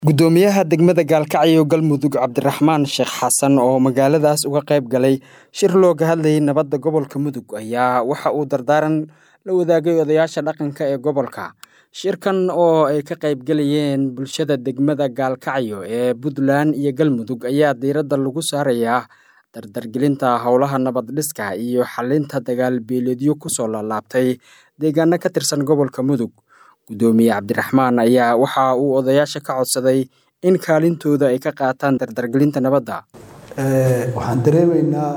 Gudoomiyaha degmada Gaalkacyo Galmudug Cabdiraxmaan Sheekh Xasan oo magaaladaas uga qayb galay shir looga hadlayay nabadda gobolka Mudug ayaa waxa uu dardaaran la wadaagay odayaasha dhaqanka ee gobolka. Shirkan oo ay ka qayb galayeen bulshada degmada Gaalkacyo ee Puntland iyo Galmudug ayaa diiradda lagu saarayaa dardargelinta howlaha nabad dhiska iyo xalinta dagaal beeleedyo kusoo laalaabtay deegaano ka tirsan gobolka Mudug. Gudoomiye Cabdiraxmaan ayaa waxa uu odayaasha ka codsaday in kaalintooda ay ka qaataan dardargelinta nabadda. waxaan dareemaynaa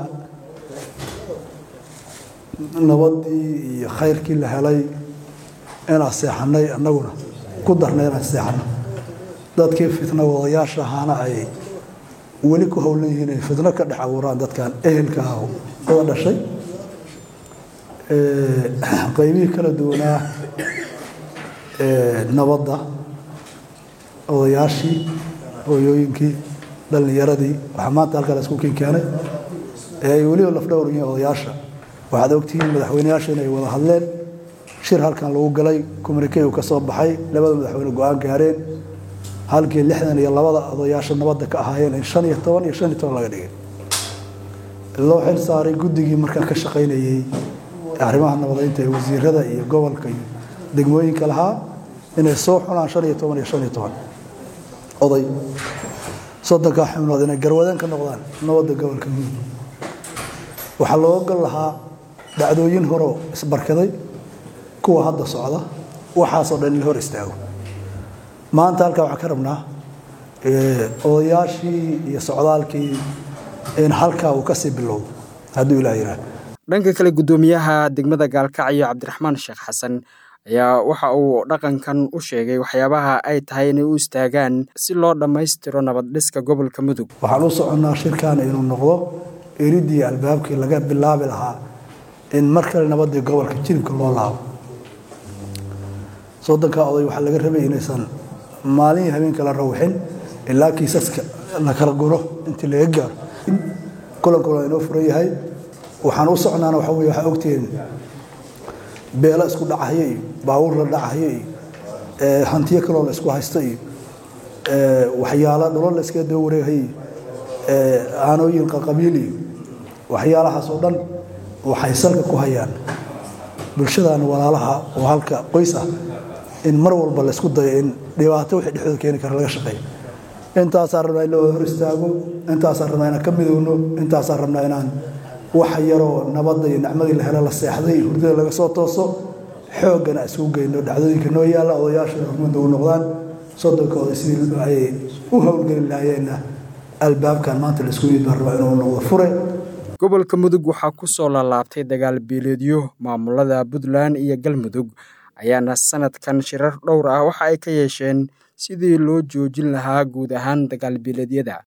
nabaddii iyo khayrkii la helay inaan seexanay annaguna ku darnay inaan seexano dadkii fitna wadayaasha ahaana ay weli ku howlan yihiin ay fitno ka dhex abuuraan dadkan ehelka ah wada dhashay qaybihii kala duwanaa nabadda odayaashii hooyooyinkii dhallinyaradii waxaa maanta halkaa la isku kiin keenay ee ay weliba lafdhowr yihiin odayaasha waxaad ogtihiin madaxweyneyaasha inay wada hadleen shir halkan lagu galay communikey uu ka soo baxay labada madaxweyne go-aan gaareen halkii lixdan iyo labada odayaasha nabadda ka ahaayeen in shan iyo toban iyo shan iyo toban laga dhigay loo xil saaray guddigii markaa ka shaqaynayey arrimaha nabadeynta ee wasiirada iyo gobolka iyo degmooyinka lahaa inay soo xunaan shan iyo toban iyo shan iyo toban oday soddonkaa xubnood inay garwadeen ka noqdaan nabadda gobolka mudug waxaa loo gal lahaa dhacdooyin horoo isbarkaday kuwa hadda socda waxaasoo dhan in la hor istaago maanta halkaa waxaan ka rabnaa odayaashii iyo socdaalkii in halkaa uu kasii bilowdo hadduu ilaah yidhaah dhanka kale gudoomiyaha degmada gaalkacyo cabdiraxmaan sheekh xasan ayaa waxa uu dhaqankan u sheegay waxyaabaha ay tahay inay u istaagaan si loo dhammaystiro nabad dhiska gobolka mudug waxaan u soconnaa shirkan inuu noqdo eridii albaabkii laga bilaabi lahaa in mar kale nabaddii gobolka jilibka loo laabo soddonkaa oday waxaa laga rabay inaysan maalin habeenka la rawixin ilaa kiisaska la kala guro intii laga gaaro kulanku waa inoo furan yahay waxaan u socnaana waxa weye waxaa ogtihiin beelo isku dhacahyo iyo baabuur la dhacahyo iyo hantiyo kaloo la isku haysto iyo waxyaala dhulal la iskaga daba wareegahay iyo aanooyin qaqabiil iyo waxyaalahaas oo dhan waxay salka ku hayaan bulshadan walaalaha oo halka qoys ah in mar walba la isku dayo in dhibaato wixii dhexdooda keeni kara laga shaqeeyo intaasaan rabnaa in la wada hor istaago intaasaan rabnaa inaan ka midowno intaasaan rabnaa inaan waxa yaroo nabadda iyo nicmadii la helo la seexday hurdada laga soo tooso xooggana isugu geyno dhacdooyinka noo yaalla odayaashuna hormada u noqdaan soddonka oday sidii ay u howlgeli lahaayeenna albaabkan maanta la isku yid baan rabaa inuu noqdo fure gobolka mudug waxaa ku soo laalaabtay dagaal beeleedyo maamulada puntland iyo galmudug ayaana sanadkan shirar dhowr ah waxa ay ka yeesheen sidii loo joojin lahaa guud ahaan dagaal beeleedyada